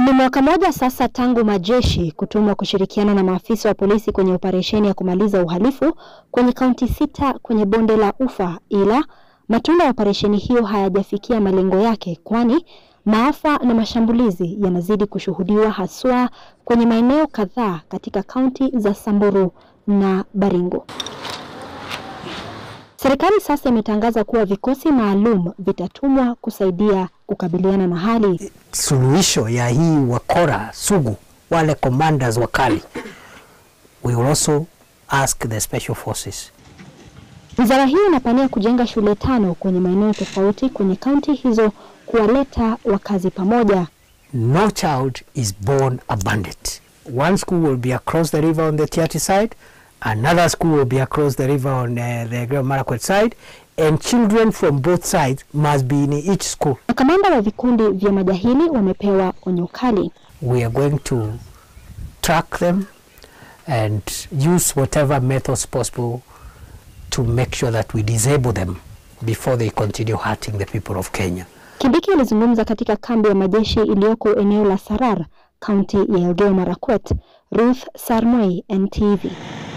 Ni mwaka mmoja sasa tangu majeshi kutumwa kushirikiana na maafisa wa polisi kwenye operesheni ya kumaliza uhalifu kwenye kaunti sita kwenye bonde la Ufa, ila matunda ya operesheni hiyo hayajafikia malengo yake, kwani maafa na mashambulizi yanazidi kushuhudiwa haswa kwenye maeneo kadhaa katika kaunti za Samburu na Baringo. Serikali sasa imetangaza kuwa vikosi maalum vitatumwa kusaidia kukabiliana na hali. Suluhisho ya hii wakora sugu, wale commanders wakali, we will also ask the special forces. Wizara hiyo inapania kujenga shule tano kwenye maeneo tofauti kwenye kaunti hizo kuwaleta wakazi pamoja. No child is born a bandit. One school will be across the river on the Tiati side, another school will be across the river on uh, the Great Marakwet side, and children from both sides must be in each school. Makamanda wa vikundi vya majahili wamepewa onyo kali. We are going to track them and use whatever methods possible to make sure that we disable them before they continue hurting the people of Kenya. Kindiki alizungumza katika kambi ya majeshi iliyoko eneo la Sarar, kaunti ya Elgeyo Marakwet. Ruth Sarmoi, NTV.